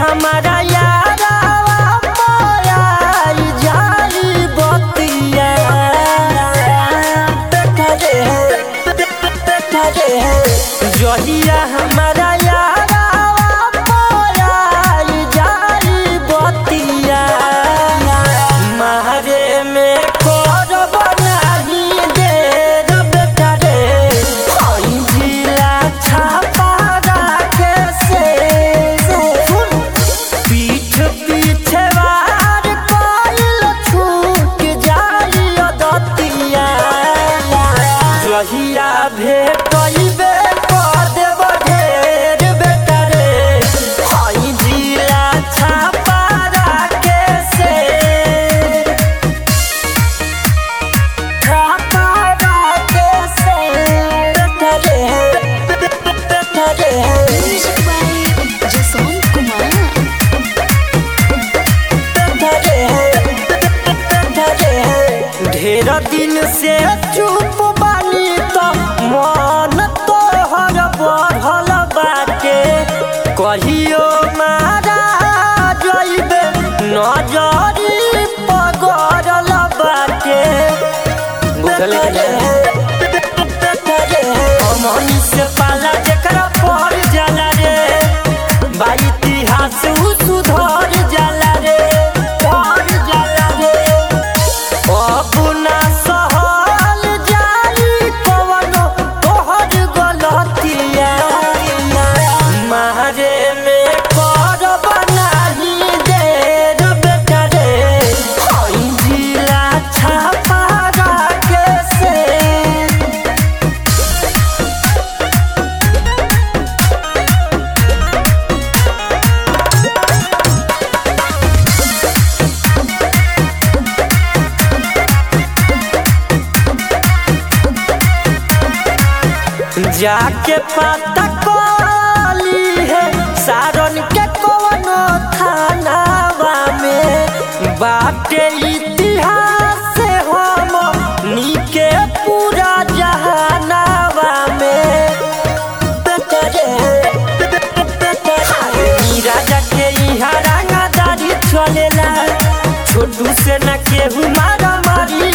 हमारा यारावा मोराई जाई बतिया बैठा रे बैठा रे जहिया हमारा यारावा मोराई जाई बतिया मारे में करब नाही देर बेटा रे हई जिला छापा राखे से सुन पीठ पीछे वार कइल छूट जाई अदतिया जहिया भेटइबे कर देब ढेर बेटा रे हई जिला छापा राखे से छापा राखे से बेटा रे बेटा रे Music by Jason Kumar. ढेर दिन से चुप बानी तो मन तोहर बढ़ल बाटे कहियो मारा जइबे नजरी पगड़ल बाटे बुझले अमन से पाला जेकरा पड़ जाला रे बा इतिहास उ सुधर जाला रे पड़ जाला रे अपना सहल जाई कवनो तोहर गलतिया मारे में करब नाही देर बेटा रे हई जिला छापा राखे से जाके पता कली है सारन के कवनो थानावा में बाटे इतिहास से हम नीके पूरा जहानावा में बेटरे ई राजा के इहा रंगादारी चलेला छोटू से न केहू मारा मारी